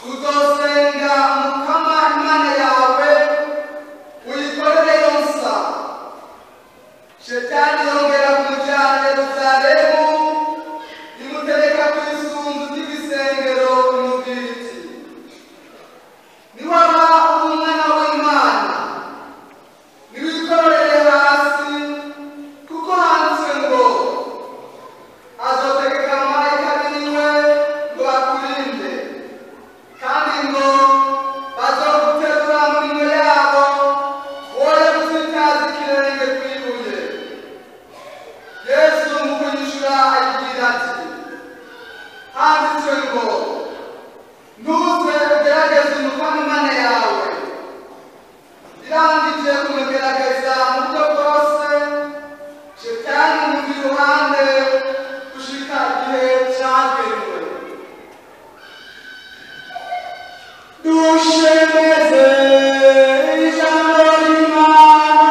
uzosenga mukama imana yawe uyikorere yonsa shetani yongera kumujyana yeruzalemu imutereka ku isunzu ry'igisengero imubwira iti niwaba uri umwana w'imana niwikorere hasi kuko handitswe ngo azotegeka abamarayika biwe ngo bakurinde kandi ngo bazoguterura mu minwe yabo woye gusitaza ikirenge ku ibuye yesu mu kunyishura agira ati handitswe ngo ntuze ugerageze umukama imana yawe irangije kumugerageza mu buryo bwose shetani muva iruhande gushika igihe cyagenwe dushemeze ijambo ry'imana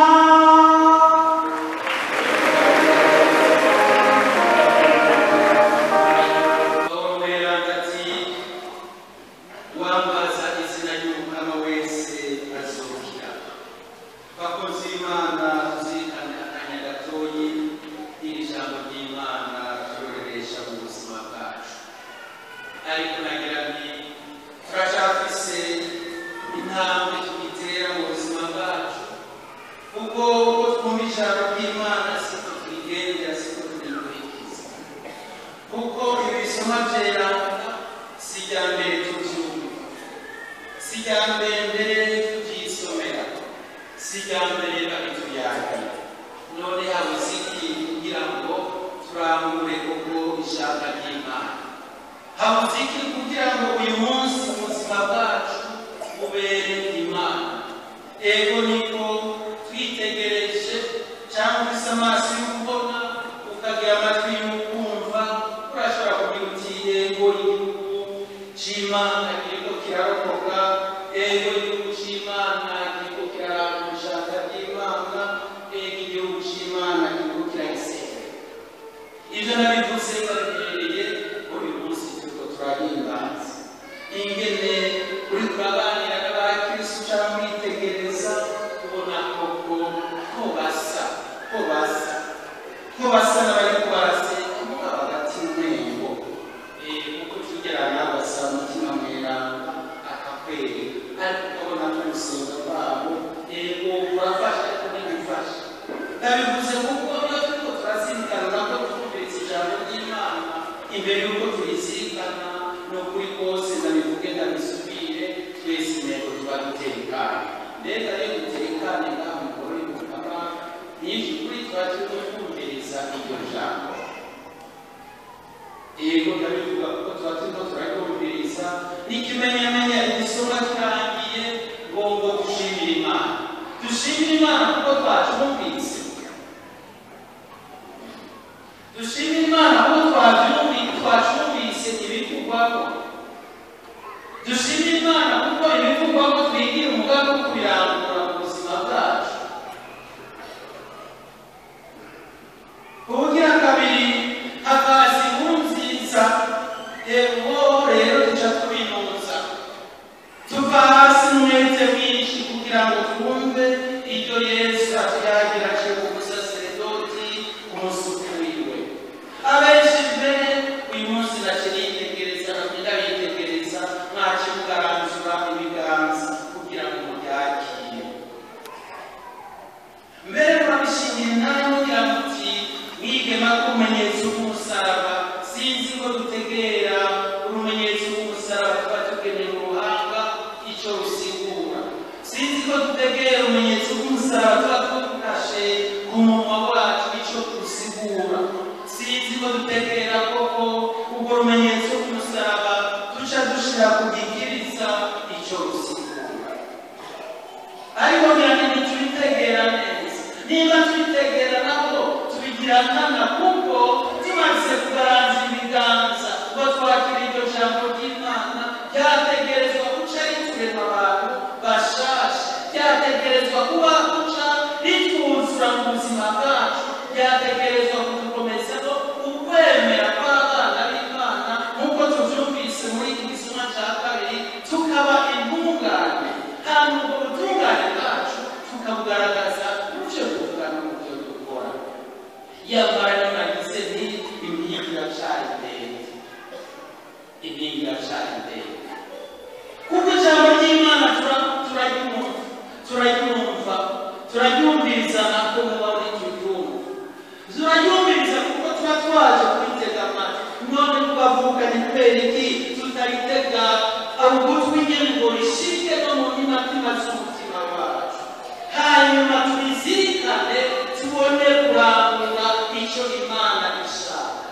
pawulo mweranda ati wambaza izina ry'umukama wese azokira bakozi b'imana tuzirikane akanya gatoyi iri jambo ry'imana ryororesha mu buzima bwacu ariko nagira nti turacyafise intambwe tugitera mu buzima bwacu kuko uko twumva ijambo ry'imana siko turigendera siko turikurikiza kuko ibisoma byeranga si irya mbere tubyumva si irya mbere mbere tubyisomera si irya mbere babituyagira none habuze iki kugira ngo turangure koko ijambo ry'imana habuze iki kugira ngo uyu munsi ubuzima bwacu bubere imana ego niko twitegereje cyangwa ufise amaso y'ukubona ukagira amatwi y'ukumva urashobora kugira uti ego igihugu c'imana kiriko kirarokoka ego igihugu c'imana kiriko kiraranga ubushaka bw'imana ego igihugu c'imana kiriko kiragisenga ibyo nabivuze babihereye ko uyu munsi turiko turahimbaza ingene uri turaganira n'abakristu cyangwa mwitegereza ubona koko ko basa ko basa ko basa n'abariko barasenga mugabo hagati y'umwengo kuko tugerana basa umutima mweranda akakwereka ariko ukabona ko urusenga rwabo ego urafasha ariko ntibifasha ndabivuze kuko iyo turiko turazirikana nako twumviriza ijambo ry'imana imbere y'uko turizirikana ni ukuri kose ndabivuge ndabisubire twese intego tuba dutekanye mbega rero dutekane ngaho mugoro y'umukama nyinshi kuri tuba turiko twumviriza iryo jambo yego ndabivuga kuko tuba turiko turaryumviriza n'ikimenyamenya igisoma kirangiye ngomba gushimira imana dushimire imana kuko twacumvise dushimire imana kuko twabyumvise twacumvise ibivugwako dushimire imana kuko ibivugwako twigira umugambi wo kubirangura mu buzima bwacu ubugira kabiri hakaza inkuru nziza yego rero duca tubinuza tuva hasi umwete mwinshi kugira ngo twumve iryo yesu atuyagira aciye ku musaseredoti umusuku wiwe abenshi mbere uyu munsi nace nitegereza nagenda bitegereza mwace mugaranzura ibiganza kugira ngo mubyakire mbere murabishimiye nawe mugira muti mwigema kumenyetso k'umusaraba sinzi ko dutegera urumenyetso rw'umusaraba tuba tugeneye mu ruhanga icyo rusigura sinzi ko dutegera urumenyetso rw'umusaraba tuba tudashe ku munwa wacu icyo rusigura sinzi ko dutegera koko ubwo rumenyetso rw'umusaraba duca dushira ku gikiriza icyo rusigura ariko biranini tubitegera neza niba tubitegera nabo tubigira nkana kuko tumaze kugaranza ibiganza ngo twakira iryo jambo ry'imana ryategerezwa guca riturema abantu bashasha ryategerezwa kuba guca ritwuzura mu buzima bwacu ryategerezwa kudukomezaho ukwemera kw'abana b'imana nk'uko tubyumvise muri iki gisuma cya kabiri kubera iki tutaritega ugutwi nyine ngo rishike no mu mitima z'umutima wacu hanyuma tubizirikane tubone kurangura icyo imana ishaka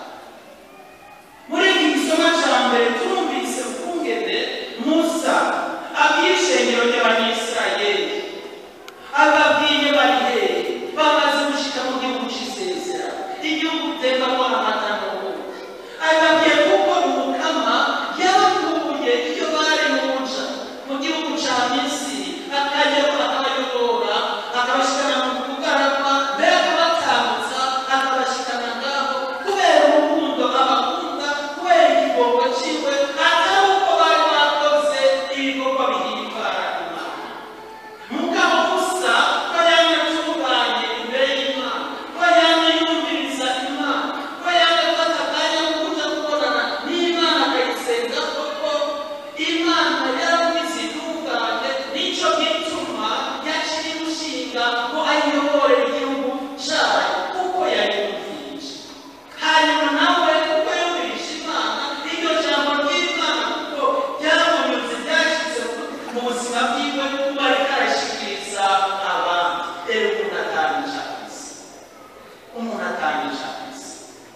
muri iki gisoma cya mbere turumvise ukungene musa abwira ishengero ry'abanyisirayeli ababwiye bari hehe bamaze gushika mu gihugu cy'isezerano igihugu utembamo amata n'ubuki ababwiye kuko umukama yabakuye iyo bari muja mu gihugu cya misiri akajyaho akabayobora akabashikana mu bugarama mbere akabatambutsa akabashikana ngaho kubera urukundo abakunda kubera igigongo ciwe atari uko bari bakoze ibikorwa bihimbara imana mugabo gusa ko yamye atunganye imbere y'imana ko yamye yumviriza imana ko yamye afata akanya ko kuja kubonana n'imana akayisenga koko imana yaramugize itunganye nico gituma yaciye imushinga ngo ayiyobore igihugu cayo kuko yayumvirije hanyuma nawe kuko yumvirije imana iryo jambo ry'imana kuko ryamunyuze ryashyize mu buzima bwiwe kuba ariko arashikiriza abandi rero umuntu atangije akazi umuntu atangije akazi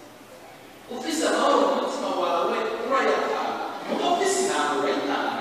ufise amahoro mu mutima wawe urayatanga muga ufise intambara urayitanga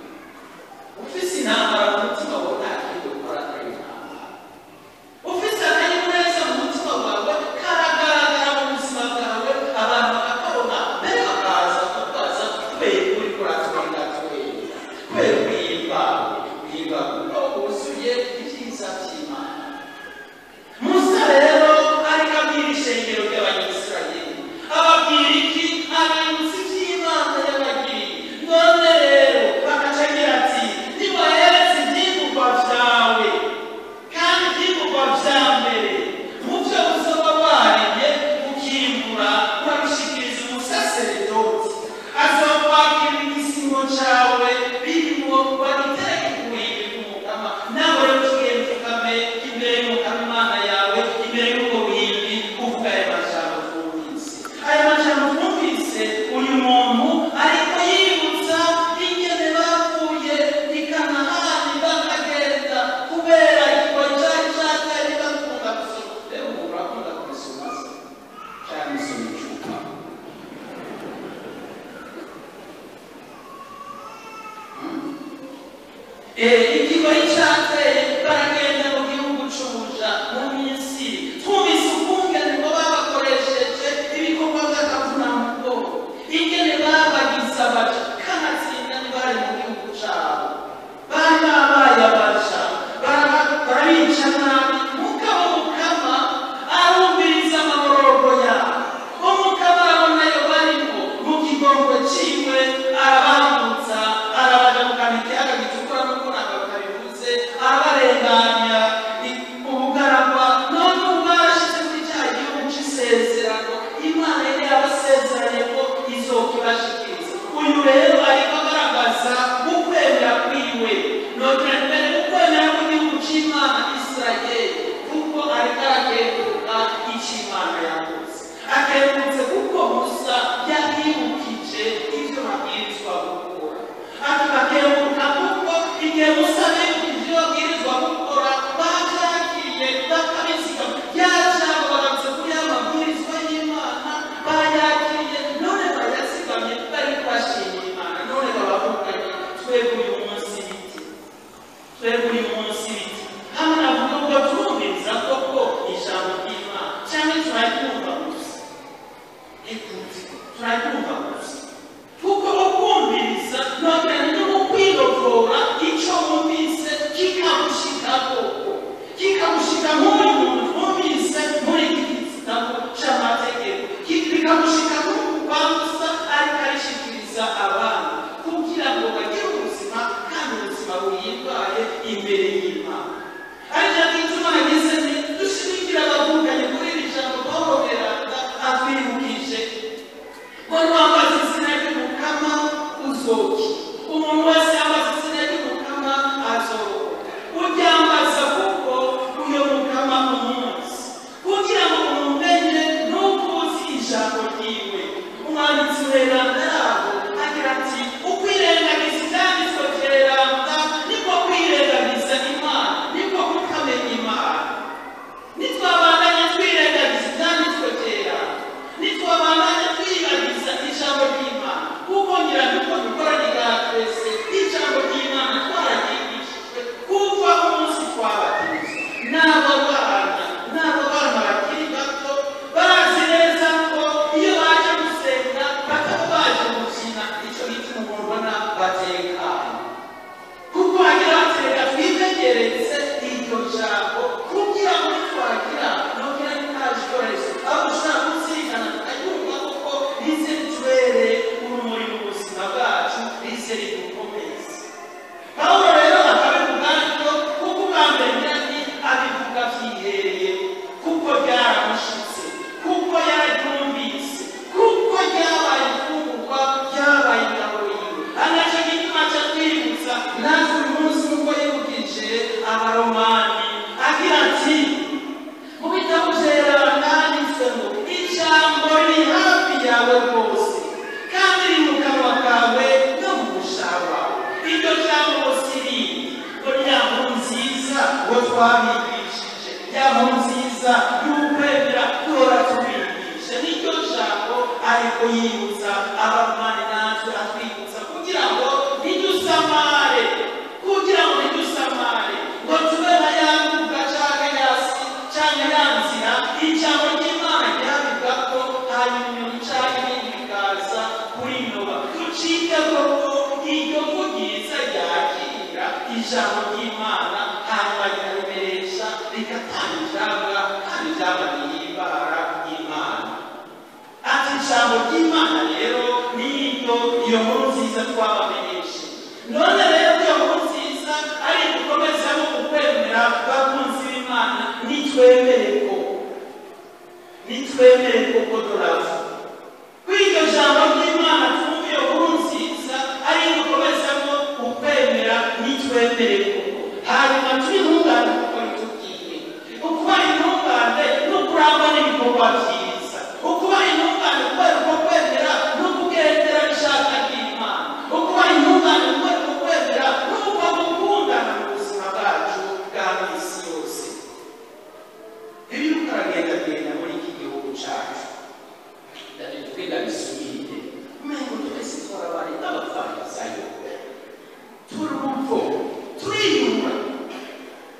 ufise intambara mu mutima wawe nta kindi ukora atari intambara ufise akanyamuneza mu mutima wawe karagaragara mu buzima bwawe abantu bakakabona mbere bakaza bakaza kubera uri kuratwenga twenga kubera uhimbawe uhimbawe kuko wuzuye ibyiza by'imana musa rero ariko abwira ishengero ry'abanyisirayeli ababwira iki abibutsa iby'imana yabagiriye none rero bagaca agira ati nibahereze ibyigurwa byawe kandi ibyigurwa bya mbere mu byo uzaba waremye ukimbura urabishikiriza umusaseredoti azokwakira igisingo cyawe birimo bagitereke ku buhimbi bw'umukama nawe rero tugenda tukame imbere y'umukama imana yawe imbere y'ubwo buhimbi uvuga ayo majambo twumvise ayo majambo twumvise uyu muntu ariko yibutsa ingene bavuye i kanahani bakagenda kubera ikigo cyari cyatari bakunda gusoma rero umuntu urakunda kubisoma se cyangwa isoma icupa ikigoyi cyateye baragenda mu gihugu cy'ubuja mu misiri twumvise ukungene ngo babakoresheje ibikorwa by'akavunamugo ingene babagize abaja kanatsinda ntibari mu gihugu cyabo bari babaye abaja bara- barabica nabi mugabo mukama arumviriza amaborogo yabo umukama arabona yo barimo mu kigongo ciwe arabambutsa arabaja mu kantu ikiyaga gitukura n'uko ntabwo batabivuze arabarenganya twabigishije ya nkuru nziza y'ukwemera duhora tubigisha niryo jambo ariko yibutsa abamani natwe atwibutsa kugira ngo ntidusamare kugira ngo ntidusamare ngo tube nka ya mbuga canke yasi canke ya nzira ijambo ry'imana ryabivuga ko hanyuma inyoni canke ibindi bikaza kurinoba ducike koko iryo vugiza ryakira ijambo ry'imana hanyuma rikarimeresha rigatanga ijambo kandi ijambo rihimbara imana ati ijambo ry'imana rero niryo iyo nkuru nziza twabamenyeshe none rero iyo nkuru nziza ari dukomezamo ukwemera bakunzi b'imana nitwemere ko nitwemere koko dorava kw'iryo jambo ry'imana twumva iyo nkuru nziza ari dukomezamo ukwemera nitwemere koko hanyuma turi intungane kuko ritubwiye ukuba intungane ni ukurangwa n'ibikorwa byiza ukuba intungane kubera uko kwemera no kugendera ishaka ry'imana ukuba intungane kubera uko kwemera no kuba gukundana mu buzima bwacu bwa minsi yose iyo uriko uragendagenda muri iki gihugu cacu twiga bisubire umengo twese twarabaye nk'abafarisayo turumvo turiyura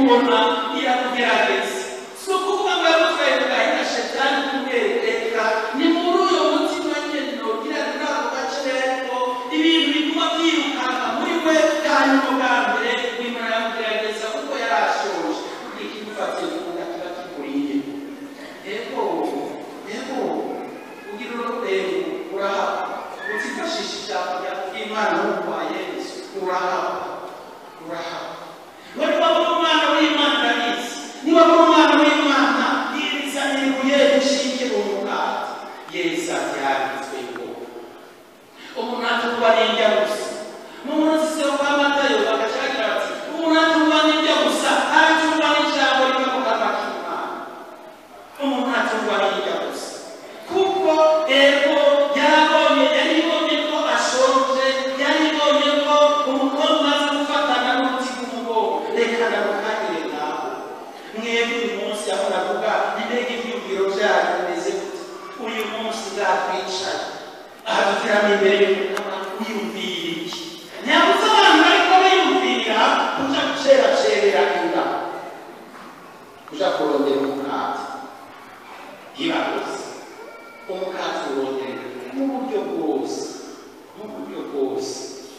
ubona irakugerageza si ukuvuga ngo yagutwaye bwahita shetani kumwereka ni muri uyo mutima nyine ugira muri ako gace rero ibintu biguma byirukanka muri we hanyuma bwa mbere wimara yamugerageza kuko yari ashoje ikigufatiye kuvuga kiba kikuriye ego ego ugira ururego urahaba utifashisha ijambo ry'imana n'urwa yesu urahaba urahaba ngo niba muri umwana w'imana urabizi niba muri umwana w'imana yiriza ibuye rishinge mu mugati yesu abyanditswe ngo umuntu atungwa n'indya gusa mu munsi wo kwa matayo bagacagira bati umuntu atungwa n'indya gusa aratungwa n'ijambo riva mu kanwa k'imana umuntu atungwa n'indya gusa kuko ego yarabonye yaribonye ko ashonje yaribonye ko umukobwa umaze gufatana n'umuti w'umugongo reka ndamukangire ngaho mwebwe uyu munsi aho navuga mbega ibyumviro byanyu bimeze gute uyu munsi bwatwicaye aha duteramo imbere y'umukama wiyumvira iki ntiyabuze abantu bariko biyumvira kuja guceracerera inda kuja kurondera umukati ntibabuze umukati urondera mu buryo bwose mu buryo bwose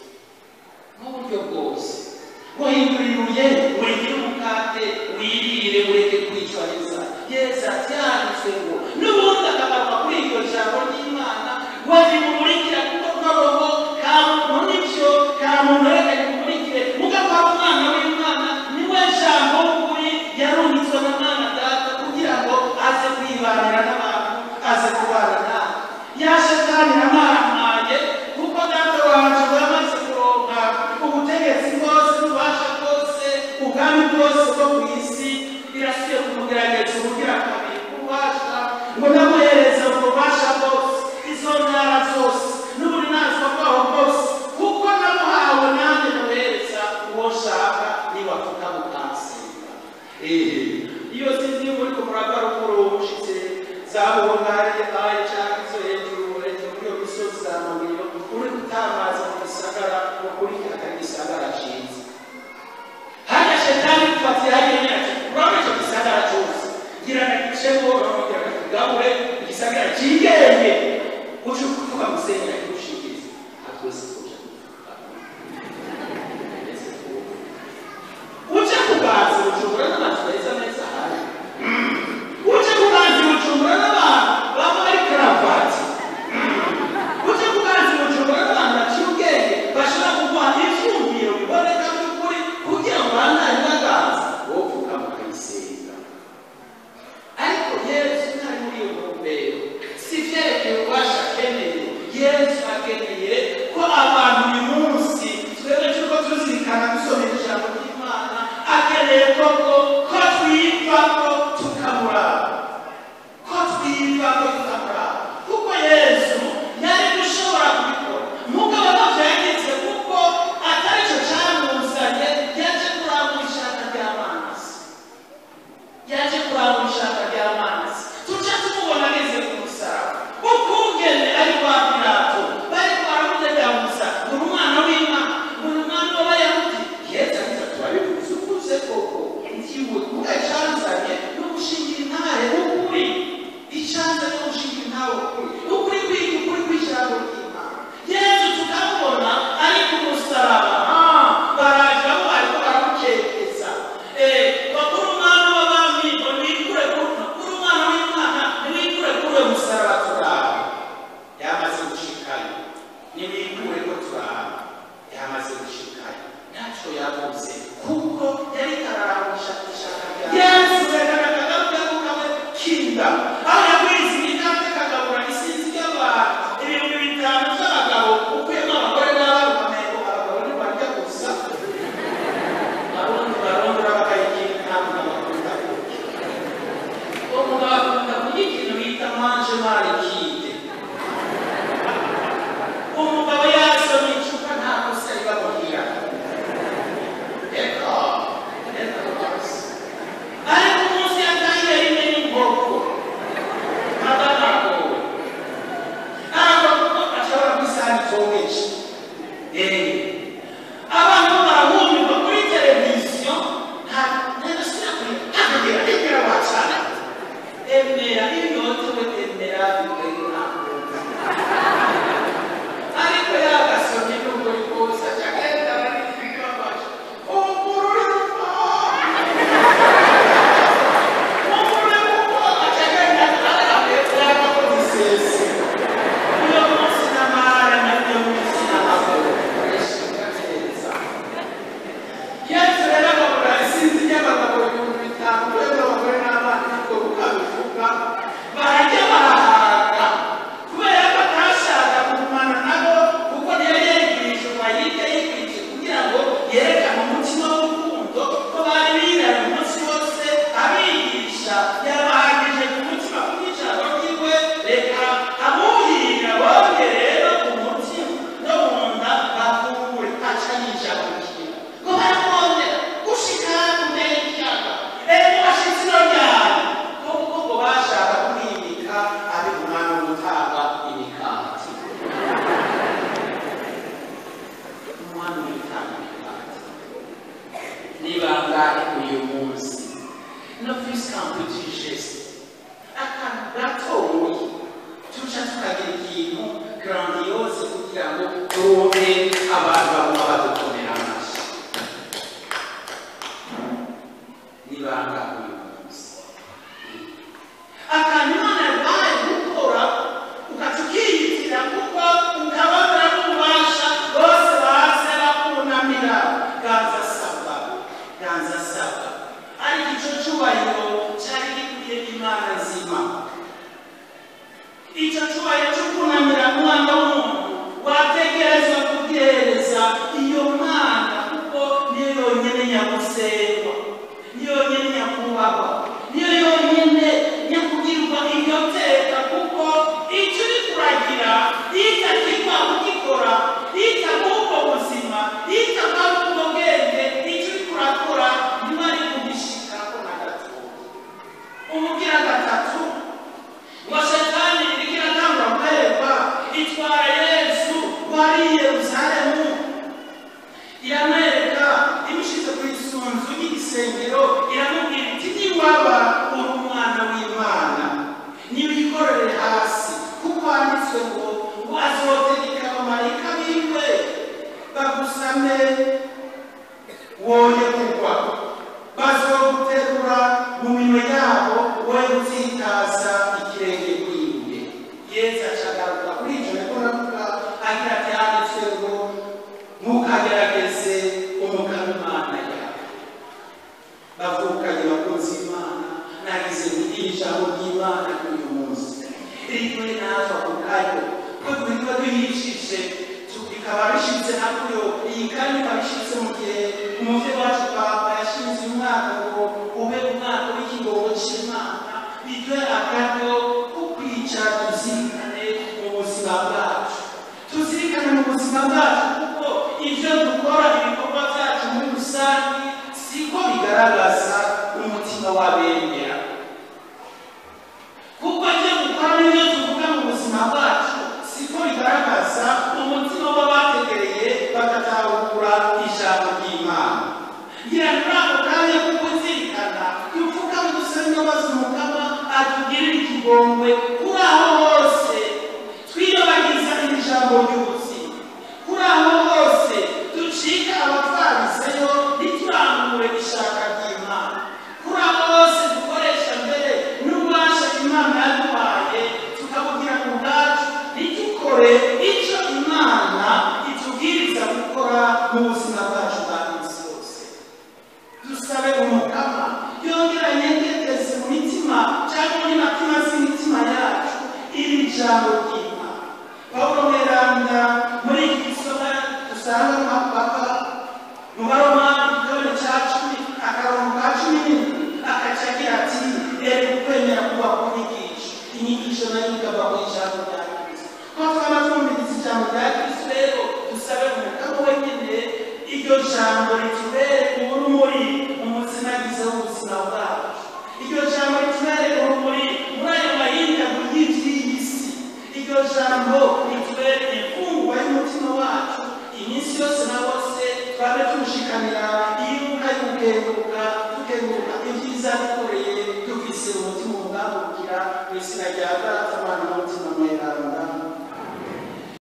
mu buryo bwose guhindura ibuye urengere umukate wirire ureke kwicwa n'inzara yesu atyanditswe ngo n'ubundi akagaruka kuri iryo jambo ry'imana wabimumurikira kuko nkaroho ka muntu n'ibyo ka muntu reka bimumurikire mugakora umwana w'imana niwe jambo w'ukuri yarungitswe na mwana data kugira ngo aze kwibanira n'abantu aze kubana nawe ya shetani yamaramaye kuko data wanje wamaze kuronka ubutegetsi bwose n'ububasha bwose ubwami bwose bwo ku isi birasiye kumugerageza ubugira kabiri ububasha ngo namuhereze ubwo bubasha bwose izo ntara zose yerusalemu iramwereka imushize ku isunzu y'igisengero iramubwira iti niwaba uri umwana w'imana niwikorere hasi kuko handitswe ngo ngo azotegeka abamarayika biwe bagusame woye kugwa bazoguterura mu minwe yabo woye gutsitaza ikirenge kwiwe yesu acagaruka kuri icyo niko navuga agira ati handitswe ngo ntukagerageze umugabo imana yawe bavukanye bakunzi imana nagize kugira ijambo ry'imana kuri uyu munsi rimwe natwe ako kayo ko tuba duhishije bikaba bishyitse hakuyo iyi kandi ikaba ishyitse mu gihe umuvyeyi wacu papa yashinze uyu mwaka ngo ube umwaka w'ikigongo c'imana biduhe akaryo ko kwicara tuzirikane mu buzima bwacu tuzirikane mu buzima bwacu kuko ibyo dukora ibikorwa byacu muri rusange siko bigaragaza umutima w'abemera kuko ibyo dukora n'ibyo tuvuga mu buzima bwacu siko bigaragaza umutima w'abategereye bagatahura ijambo ry'imana ngira ngo muri ako kanya kuko nzirikana dupfukame dusaba imbabazi umukama atugirire ikigongwe kuri aho hose twiyobagiza iri jambo ry'ubuzima kuri aho hose ducika abapfariseyo ntiturangure ishaka ry'imana kuri aho hose dukoresha mbere n'ububasha imana yaduhaye tukabugira mu bwacu ntitukore icyo imana itubwiriza gukora mu buzima bwacu bwa minsi yose dusabe umukama yongera yengeteze mu mitima cyangwa muri matima z'imitima yacu iri jambo ry'imana pawulo mweranda muri iki gisoma dusanga mu mapapa mu baromani igitabo cya cumi akarongo ka cumi n'indwi akaca agira ati rero ukwemera kuba kunyigisha inyigisho nayo ikava ku ijambo rya kristo ko twaba twumviriza ijambo rya kristo rero dusabe umukama wenyine iryo jambo ritubere urumuri mu muzinagize w'ubuzima bwacu iryo jambo ritubere urumuri muri ayo mahindagu y'iby'iyi si iryo jambo ritubere imfungwa y'umutima wacu iminsi yose na bose twabe tumushikanira iyibuka y'ugukenguruka tukenguruka ibyiza dukoreye dufise umutima umwambukira mu izina rya data